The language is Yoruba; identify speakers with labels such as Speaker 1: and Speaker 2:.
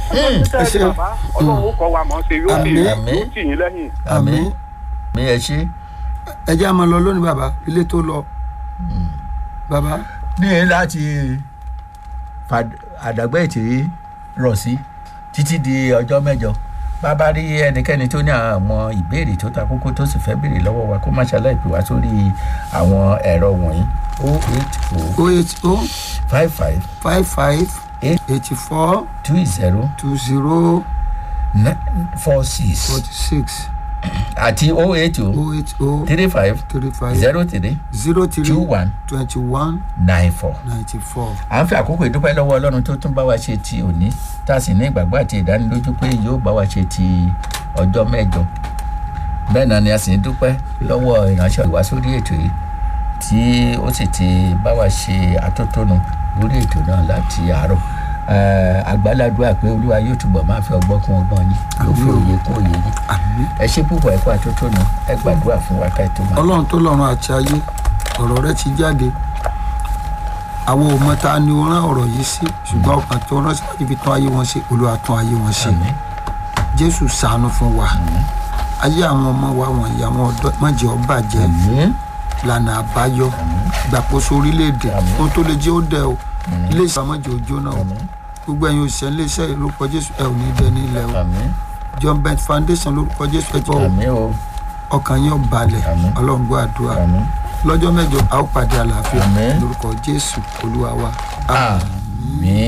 Speaker 1: ẹ
Speaker 2: ẹ
Speaker 1: ṣe
Speaker 2: ṣe bàbá ọlọ́run ó kọ́ wa mọ̀ ṣe yóò sì
Speaker 1: Àmín.
Speaker 2: yóò tì yín lẹ́yìn.
Speaker 1: àmín
Speaker 3: mi ẹ ṣe
Speaker 1: ẹ jẹ́ àmọ́ lọ lónìí bàbá ilé tó lọ bàbá
Speaker 3: ní láti fà- àdàgbà ètè rọ̀ sí títí di ọjọ́ mẹ́jọ bàbá rí ẹnikẹ́ni tó ní àwọn ìbéèrè tó ta kókó tó sì fẹ́ béèrè lọ́wọ́ wa kó má ṣàlàyé pè wá sórí àwọn ẹ̀rọ wọ̀nyí o eight o
Speaker 1: o eight o
Speaker 3: five five
Speaker 1: five five
Speaker 3: eight
Speaker 1: eighty four
Speaker 3: two zero
Speaker 1: two zero
Speaker 3: four six
Speaker 1: forty six
Speaker 3: àti o eight o
Speaker 1: o eight o
Speaker 3: three five
Speaker 1: three five
Speaker 3: zero three
Speaker 1: zero three
Speaker 3: two one
Speaker 1: twenty one
Speaker 3: nine four.
Speaker 1: ninety four.
Speaker 3: à ń fi àkókò ìdúpẹ́ lọ́wọ́ ọlọ́run tó tún bá wa ṣe ti òní tá a sì ní ìgbàgbọ́ àti ìdánilójú pé yóò bá wa ṣe ti ọjọ́ mẹ́jọ bẹ́ẹ̀ náà ni a sì ń dúpẹ́ lọ́wọ́ ìránṣẹ́ ìwá sórí ètò yìí tí ó sì ti bá wa ṣe àtótónu lórí ètò náà láti àárọ̀ Eh, àgbàládùá pé olúwa yóò túbọ̀ máa fi ọgbọ́n kún ọgbọ́n yín yóò fi òye kún òye yín
Speaker 1: àmín.
Speaker 3: ẹ ṣe púpọ̀ ẹ̀kọ́ àtótónu ẹ gbàdúrà fún wa ká ètò máa.
Speaker 1: ọlọ́run tó lọ́run àti ayé ọ̀rọ̀ rẹ ti jáde àwọn ò mọ ta ni ó rán ọ̀rọ̀ yìí sí ṣùgbọ́n ọkàn tó rán sí láti fi tún ayé wọn ṣe olúwa tún ayé wọn ṣe
Speaker 3: Àmín.
Speaker 1: jésù ṣàánú fún wa ayé àwọn ọmọ wa wọ̀nyí àwọn ọ̀dọ́ mọ̀jẹ̀ ọba jẹ́
Speaker 3: Àmín.
Speaker 1: lànà àbáyọ gbàkóso orílẹ̀-èdè
Speaker 3: Àmín.
Speaker 1: ohun tó lè jẹ́ ó dẹ̀ o ilé ìsàmọ́jẹ̀ òjò náà o
Speaker 3: Àmín.
Speaker 1: gbogbo ẹ̀yin òṣìṣẹ́ ilé iṣẹ́ lórúkọ jésù ẹ ò ní dẹ ní ilẹ̀ o
Speaker 3: Àmín.
Speaker 1: john bent foundation lórúkọ jésù ẹ jọ
Speaker 3: Àmín o.
Speaker 1: ọkàn yín ó balẹ̀
Speaker 3: Àmín.
Speaker 1: ọlọ́run gbọ́ àdúrà
Speaker 3: Àmín.
Speaker 1: lọ́jọ́ mẹ́jọ a ó pàdé àlàáfíà
Speaker 3: Àmín.
Speaker 1: lórúkọ jésù olúwa wa
Speaker 3: Àmín.